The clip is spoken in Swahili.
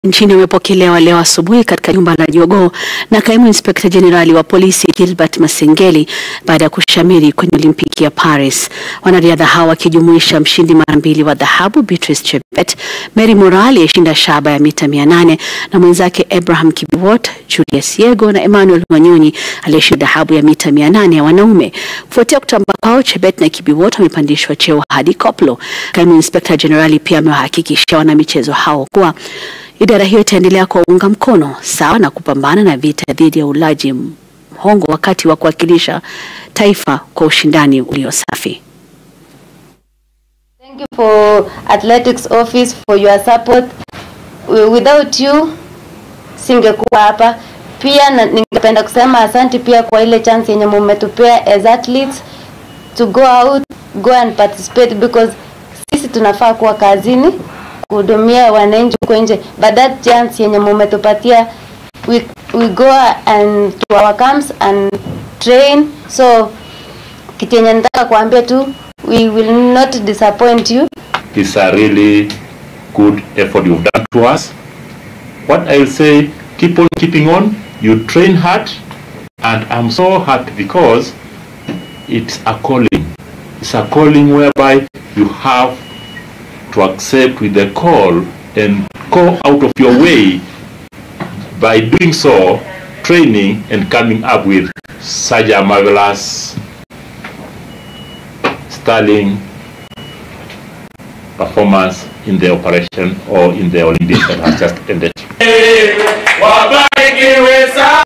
nchini wamepokelewa leo asubuhi katika jumba la Jogoo na kaimu inspekta jenerali wa polisi Gilbert Masengeli baada ya kushamiri kwenye Olimpiki ya Paris. Wanariadha hao wakijumuisha mshindi mara mbili wa dhahabu Beatrice Chebet, Mary Moraa aliyeshinda shaba ya mita 800 na mwenzake Abraham Kibiwot, Julius Yego na Emmanuel Wanyonyi aliyeshinda dhahabu ya mita 800 ya wanaume. Kufuatia kutamba kwao, Chebet na Kibiwot wamepandishwa cheo hadi koplo. Kaimu inspekta jenerali pia amewahakikishia wanamichezo hao kuwa idara hiyo itaendelea kuwaunga mkono sawa na kupambana na vita dhidi ya ulaji mhongo wakati wa kuwakilisha taifa kwa ushindani ulio safi. Thank you for athletics office for your support. Without you singekuwa hapa. Pia na, ningependa kusema asante pia kwa ile chance yenye mumetupea as athletes to go out, go and participate because sisi tunafaa kuwa kazini kuhudumia wananchi huko nje, but that chance yenye mumetupatia we, we go and to our camps and train. So kitu yenye nataka kuambia tu we will not disappoint you. It's a really good effort you've done to us. What I'll say, keep on keeping on. You train hard, and I'm so happy because it's a calling. It's a calling whereby you have to accept with the call and go out of your way by doing so, training and coming up with such a marvelous, sterling performance in the operation or in the Olympics that has just ended.